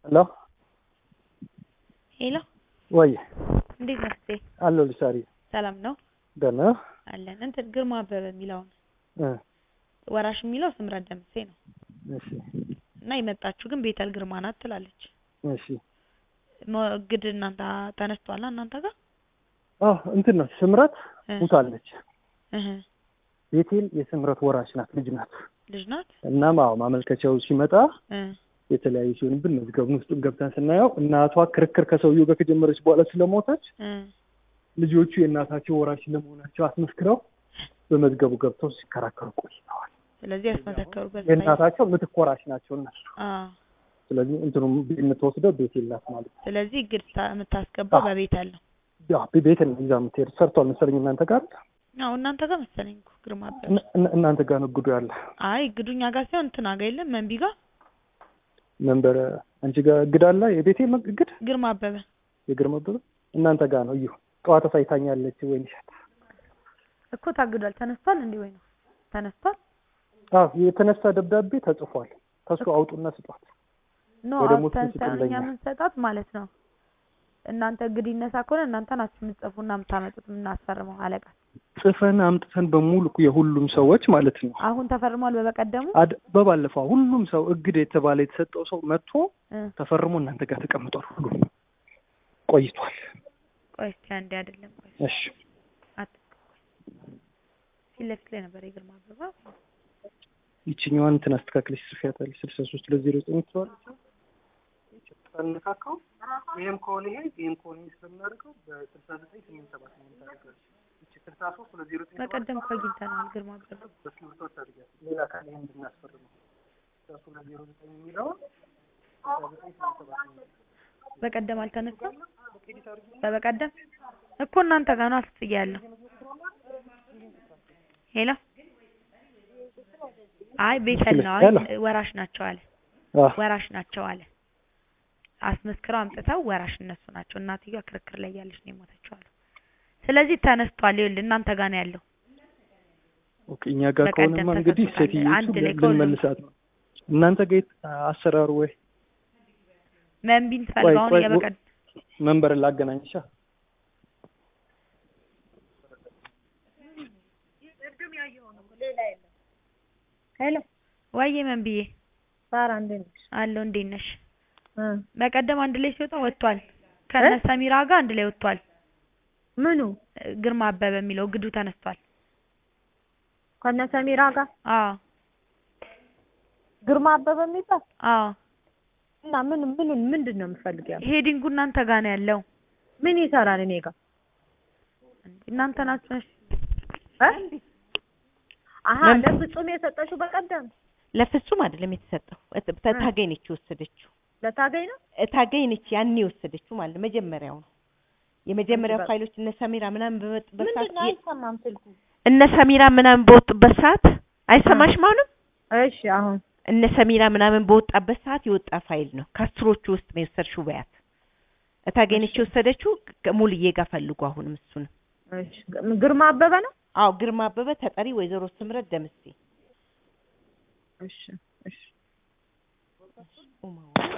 ሄሎ ሄሎ ወይ እንዴት ነህ እህቴ? አለሁልሽ ሳሪ ሰላም ነው ደህና አለን። እንትን ግርማ አበበ የሚለውን እ ወራሽ የሚለው ስምረት ደምሴ ነው እሺ እና የመጣችሁ ግን ቤተል ግርማ ናት ትላለች። እሺ ሞግድ እናንተ ተነስቷላ እናንተ ጋር አዎ እንትን ነው ስምረት እ ሙታለች እህ ቤቴል የስምረት ወራሽ ናት ልጅ ናት ልጅ ናት እናም አዎ ማመልከቻው ሲመጣ እ የተለያዩ ሲሆንብን መዝገቡን ውስጥ ገብተን ስናየው እናቷ ክርክር ከሰውየው ጋር ከጀመረች በኋላ ስለሞተች እ ልጆቹ የእናታቸው ወራሽ ለመሆናቸው አስመስክረው በመዝገቡ ገብተው ሲከራከሩ ቆይተዋል። ስለዚህ ያስመሰከሩበት የእናታቸው ምትክ ወራሽ ናቸው እነሱ። አ ስለዚህ እንትኑ የምትወስደው ቤት የላት ማለት ነው። ስለዚህ ግድ ታ- የምታስገባው አዎ። በቤተል ነው። ያ ቤት ነው ይዛ የምትሄድ ሰርቷል መሰለኝ እናንተ ጋር አዎ እናንተ ጋር መሰለኝ እኮ ግርማ አበበ። እነ- እነ- እናንተ ጋር ነው ግዱ ያለ አይ ግዱኛ ጋር ሳይሆን እንትን አጋ የለም መንቢ ጋር መንበረ አንቺ ጋር እግድ አለ የቤቴ እግድ ግርማ አበበ የግርማ አበበ እናንተ ጋር ነው እዩ ጠዋት ሳይታኛለች ወይ ንሻት እኮ ታግዷል። ተነስቷል እንዴ ወይ ነው ተነስቷል? አዎ የተነሳ ደብዳቤ ተጽፏል ከሱ አውጡና ስጧት ኖ ወደ ሞት አውጥተን ምስክር ሳይሆን እኛ ለኛ። የምንሰጣት ማለት ነው። እናንተ እግድ ይነሳ ከሆነ እናንተ ናችሁ የምትጽፉና የምታመጡት የምናስፈርመው አለቃ። ጽፈን አምጥተን በሙሉ የሁሉም ሰዎች ማለት ነው አሁን ተፈርሟል። በበቀደሙ አድ- በባለፈው ሁሉም ሰው እግድ የተባለ የተሰጠው ሰው መጥቶ እ ተፈርሞ እናንተ ጋር ተቀምጧል። ሁሉም ቆይቷል። ቆይ እስኪ አንዴ አይደለም ቆይ እሺ አት ፊት ለፊት ላይ ነበር የግርማ አበባ ይችኛዋን እንትን አስተካክለሽ ጽፊያታለሽ። ስልሳ ሶስት ለዜሮ ዘጠኝ ትለዋለች። ታነካካው ይሄም ከሆነ ይሄ ይሄም ከሆነ ይሄ ስለምናደርገው በስልሳ ዘጠኝ ስምንት ሰባት ስምንት ታደርጋለች። ይቺ ስልሳ ሶስት ለዜሮ ዘጠኝ በቀደም እኮ አግኝተነዋል። ግርማ አበባ በስምርቶ ታደርጋለች። ሌላ ካለ ይሄን እንድናስፈርመው ስልሳ ሶስት ለዜሮ ዘጠኝ የሚለውን ስልሳ ዘጠኝ ስምንት ሰባት ስምንት በቀደም አልተነሳም። በበቀደም እኮ እናንተ ጋር ነው አስጥያ ያለው። ሄሎ አይ ቤተል ነው። አይ ሄሎ። ወራሽ ናቸው አለ አዎ ወራሽ ናቸው አለ። አስመስክረው አምጥተው ወራሽ እነሱ ናቸው። እናትየዋ ክርክር ላይ ያለች ነው የሞተችው አለ። ስለዚህ ተነስቷል። ይኸውልህ እናንተ ጋር ነው ያለው። ኦኬ እኛ ጋር በቀደም ከሆነማ እንግዲህ ተሰጥቶታል። ሴትዮቹ አንድ ላይ ከሁሉም ልንመልሳት ነው። እናንተ ጋር የት- አሰራሩ ወይ መንቢን ትፈልገው አሁን ቆይ፣ የበቀድ መንበርን ላገናኝሻ ሄሎ ወይዬ መንቢዬ ሳራ እንዴት ነሽ? አለው እንዴት ነሽ? እ በቀደም አንድ ላይ ሲወጣ ወጥቷል። ከነ ሰሚራ ጋር አንድ ላይ ወጥቷል። ምኑ ግርማ አበበ የሚለው ግዱ ተነስቷል። ከነ ሰሚራ ጋር አዎ ግርማ አበበ የሚባል አዎ እና ምን ምኑን ምንድን ነው የምፈልገው? ሄዲንጉ እናንተ ጋር ነው ያለው። ምን ይሰራል እኔ ጋር? እናንተ ናችሁ ነሽ እ? አሀ ምን? ለፍጹም የሰጠሽው በቀደም ለፍጹም አይደለም የተሰጠው እት- ተ- ታገኝ ነች የወሰደችው ለታገኝ ነው። እ- ታገኝ ነች ያኔ የወሰደችው ማለት ነው። መጀመሪያው ነው የመጀመሪያው በቃ- ፋይሎች እነ ሰሚራ ምናምን በመጡበት ሰዓት ምንድን ነው የ- አይሰማም ስልኩ። እነ ሰሚራ ምናምን በወጡበት ሰዓት አይሰማሽም? አሁንም እሺ አሁን እነ ሰሚራ ምናምን በወጣበት ሰዓት የወጣ ፋይል ነው። ከአስሮቹ ውስጥ ነው የወሰድሽው በያት። እታገኝ ነች የወሰደችው ከ- ሙሉዬ ጋር ፈልጉ። አሁንም እሱን እሺ ግርማ አበበ ነው። አዎ ግርማ አበበ ተጠሪ ወይዘሮ ስምረት ደምሴ እሺ እሺ ኡማዋ